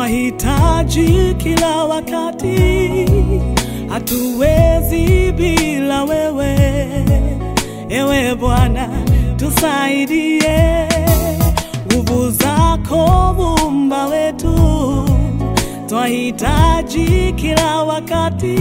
twahitaji kila wakati, hatuwezi bila wewe. Ewe Bwana, tusaidie, nguvu zako muumba wetu, twahitaji kila wakati,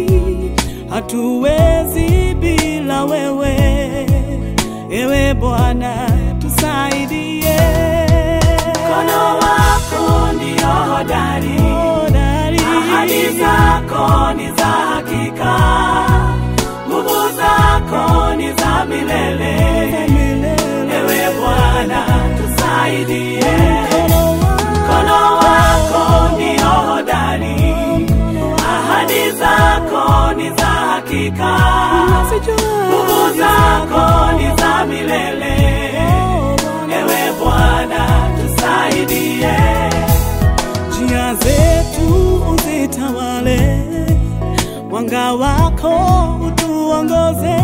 hatuwezi bila wewe. Ewe Bwana, tusaidie. Mkono wako ndio hodari, Hodari. ahadi zako ni za hakika, nguvu zako ni za milele. Ewe Bwana tusaidie, mkono wako ndio hodari, ahadi zako ni za hakika, nguvu zako ni za milele. Ewe Bwana tusaidie, njia zetu uzitawale, mwanga wako utuongoze,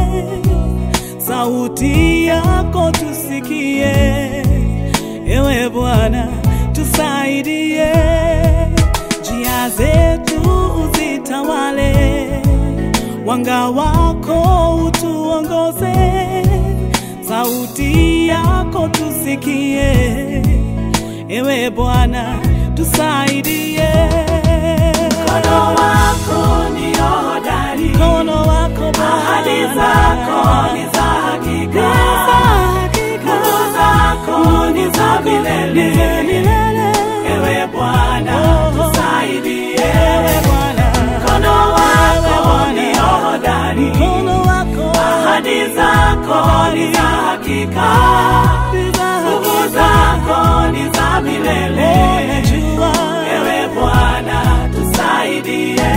sauti yako tusikie. Ewe Bwana tusaidie, njia zetu uzitawale, mwanga wako utuongoze, sauti yako tusikie. Ewe Bwana tusaidie, mkono wako ndio hodari, mkono wako Bwana, ahadi zako ni za hakika, nguvu zako ni za milele. Ewe Bwana tusaidie, mkono wako ndio hodari, mkono wako ahadi zako ni za hakika, nguvu zako ni za milele. najua Ewe Bwana tusaidie,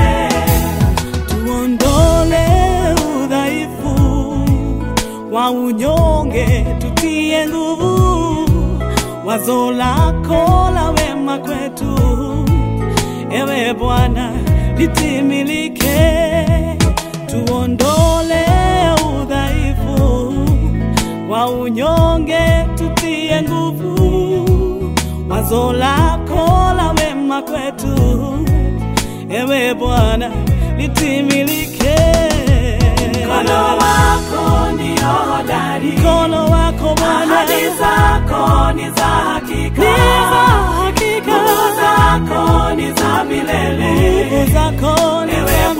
tuondole udhaifu wa unyonge, tutie nguvu, wazo lako la wema kwetu, ewe Bwana litimilike, tuondole udhaifu wa unyonge, tutie nguvu, wazo lako la wema kwetu ewe Bwana litimilike. mkono wako ndio hodari, Mkono wako Bwana ahadi zako ni za hakika, ni za hakika, nguvu zako ni za milele. nguvu zako ni Ewe za